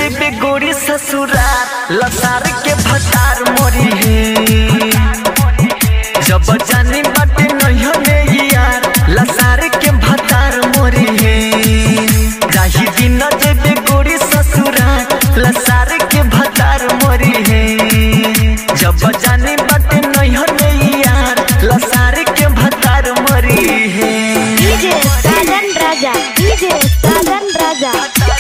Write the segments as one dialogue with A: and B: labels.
A: जेबे गोरी ससुराल लसार के भतार मोरी है जब जानी बाटे नहीं ने यार लसार के भतार मोरी है जाही दिन जेबे गोरी ससुराल लसार के भतार मोरी है जब जानी बाटे नहीं ने यार लसार के भतार मोरी है
B: DJ Sajan Raja DJ Sajan Raja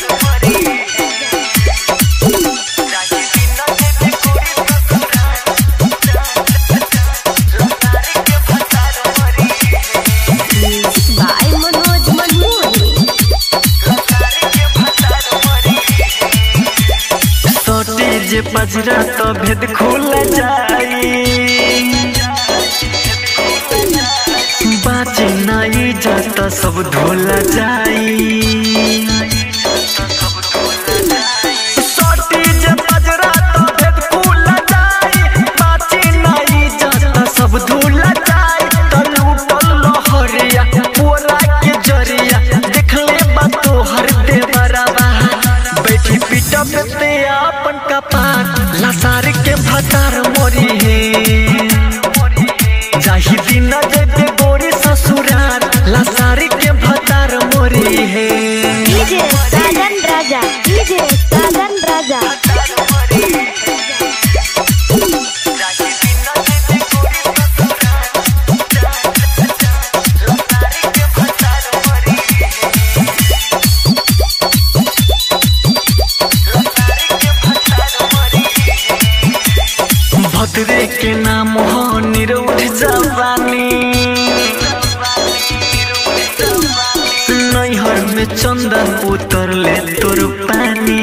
B: by Manoj मनमोहनी
A: सोटी जे पजरा तो भेद खुल जाई बाची नहीं जाता सब धोल जाई सोटी जे पजरा तो भेद खुल जाई बाची नहीं जाता सब धोल जाई तलू पल्लो हरिया पोला के जरिया देखले बा तोहर देवरवा बैठी पीटा पे आपन कपार लसार के भतार मोरी है जाही दिन जेबे गोरी ससुरार लसार के भतार मोरी है
B: डीजे साजन राजा डीजे साजन राजा
A: भद्रे के नाम हो निरौठ जवानी नैहर में चंदन उतर ले तोर पानी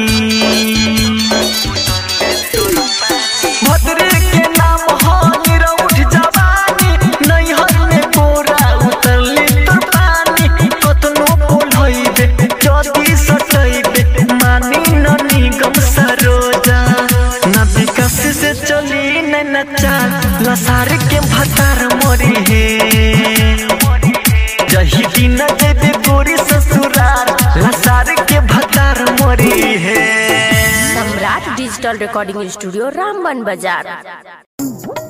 A: भद्रे के नाम हो निरौठ जवानी नैहर में कोरा उतर ले तोर पानी कतनो बोल होइबे जदी सटइबे मानी न निगम सरोजा न विकास से चली न नचा लसार के भतार मोरी है जही दिन जेबे गोरी ससुरार लसार के भतार मोरी है
B: Samrat digital recording studio Ramban बाजार